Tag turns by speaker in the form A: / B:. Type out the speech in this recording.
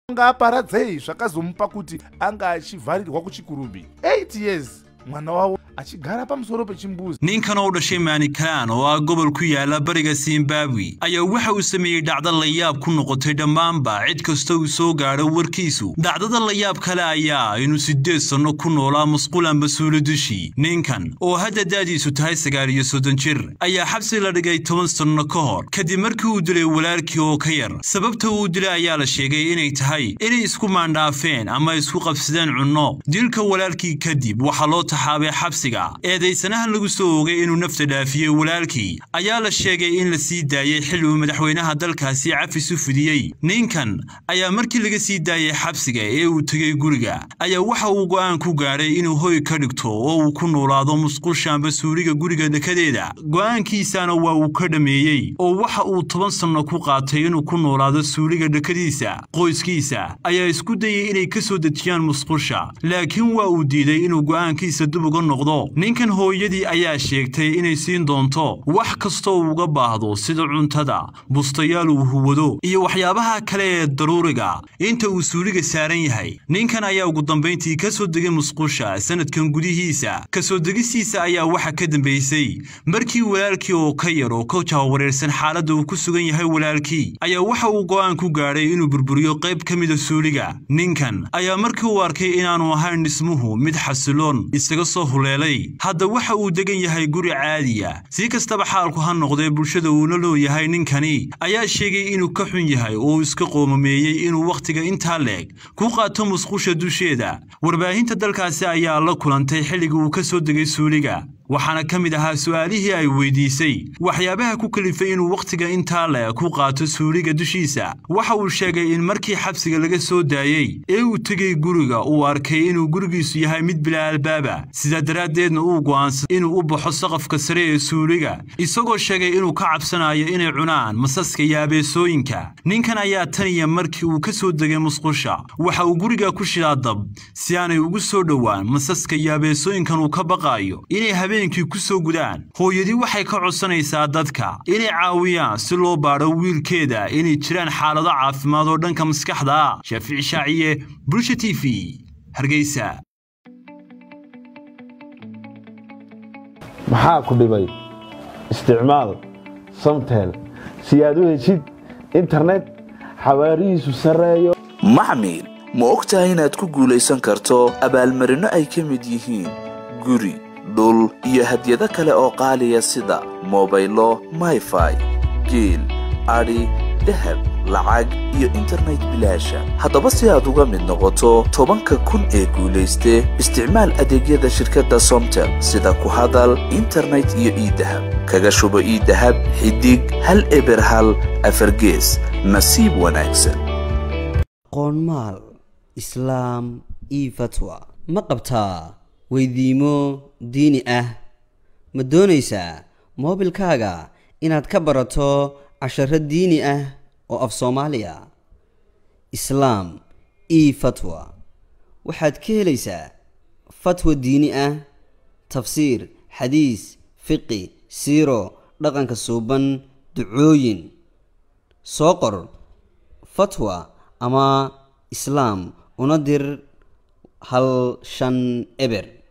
A: ngaparadzei zvakazomupa kuti anga achivharirwa kuchikurumbi 8 years mwana wavo achigara pamusoro pechimbuzi
B: ninkan oo dhashay manikaan oo ah gobol ku yaala bariga zimbabwe ayaa waxa uu sameeyey dhacdo layaab ku noqotay dhammaanba cid kasta uu soo gaadho warkiisu dhacdada layaab kale ayaa inuu siddeed sanno ku noolaa musqulan basuulo dushii ninkan oo hadda da'diisu tahay sagaal iyo soddon jir ayaa xabsi la dhigay toban sanno ka hor kadib markii uu dilay walaalkii oo ka yar sababta uu dilay ayaa la sheegay inay tahay inay isku maandhaafeen ama isku qabsadeen cunno dilka walaalkii kadib waxaa loo taxaabay xabsiga eedaysanahan lagu soo ogay inuu nafta dhaafiyey walaalkii ayaa la sheegay in la sii daayey xilli uu madaxweynaha dalkaasi cafis u fidiyey ninkan ayaa markii laga sii daayey xabsiga ee uu tegey guriga ayaa waxa uu go'aan ku gaadhay inuu hoy ka dhigto oo uu ku noolaado musqusha amba suuliga guriga dhekadeeda go'aankiisana waa uu ka dhammeeyey oo waxa uu toban sanno ku qaatay inuu ku noolaado suuliga dhekadiisa qoyskiisa ayaa isku dayey inay ka soo dejiyaan musqusha laakiin waa uu diiday inuu go'aankiisa dib uga noqdo ninkan hooyadii ayaa sheegtay inay siin doonto wax kastoo uga baahdo sida cuntada bustayaal uu huwado iyo waxyaabaha kale ee daruuriga inta uu suuliga saaran yahay ninkan ayaa ugu dambayntii ka soo degay musqusha sanadkan gudihiisa ka soo degistiisa ayaa waxa ka dambaysay markii walaalkii oo ka yar oo ka jahawareersan xaaladda uu ku sugan yahay walaalkii ayaa waxa uu go'aan ku gaadhay inuu burburiyo qayb ka mida suuliga ninkan ayaa markii uu arkay inaanu ahayn dhismuhu mid xasiloon isaga soo huleelay hadda waxa uu degan yahay guri caadiya si kastaba xaalku ha noqdee bulshada uuna looyahay ninkani ayaa sheegay inuu ka xun yahay oo uu iska qoomameeyey inuu wakhtiga intaa leeg ku qaato musqusha dusheeda warbaahinta dalkaasi ayaa la kulantay xilligii uu ka soo degay suuliga waxaana ka mid ahaa su'aalihii ay weydiisay waxyaabaha ku kalifay inuu wakhtiga intaa le ku qaato suuliga dushiisa waxa uu sheegay in markii xabsiga laga soo daayey ee uu tegey guriga uu arkay inuu gurigiisu yahay mid bilaa albaaba sidaa daraaddeedna uu go'aansaday inuu u baxo saqafka sare ee suuliga isagoo sheegay inuu ka cabsanayo inay cunaan masaska iyo abeesooyinka ninkan ayaa tan iyo markii uu ka soo degay musqusha waxa uu guriga ku shidaa dab si aanay ugu soo dhowaan masaska iyo abeesooyinkan uu ka baqaayo inay habeenkii ku soo gudaan hooyadii waxay ka codsanaysaa dadka inay caawiyaan si loo baadho wiilkeeda inay jiraan xaalado caafimaad oo dhanka maskaxda ah shaafici shaaciye bulsha t v hargeysa
C: maxaa ku dhibay isticmaal samtel si aad u heshid internet xawaarihiisu sarreeyo
D: maxmil ma og tahay inaad ku guulaysan karto abaalmarinno ay ka mid yihiin guri dhul iyo hadyado kale oo qaaliya sida mobaylo mayfai geel adhi dahab lacag iyo internet bilaasha haddaba si aad uga mid noqoto tobanka kun ee guulayste isticmaal adeegyada shirkadda somtel sida ku hadal internet iyo iidahab kaga shubo iidahab xidig hal eber hal afargees nasiib wanaagsan
E: qoonmaal islaam io fatwa ma qabtaa weydiimo diini ah ma doonaysaa moobilkaaga inaad ka barato casharo diini ah oo af soomaaliya islaam io fatwa waxaad ka helaysaa fatwa diini ah tafsiir xadiis fiqi siiro dhaqanka suuban ducooyin soo qor fatwa ama islaam una dir hal shan eber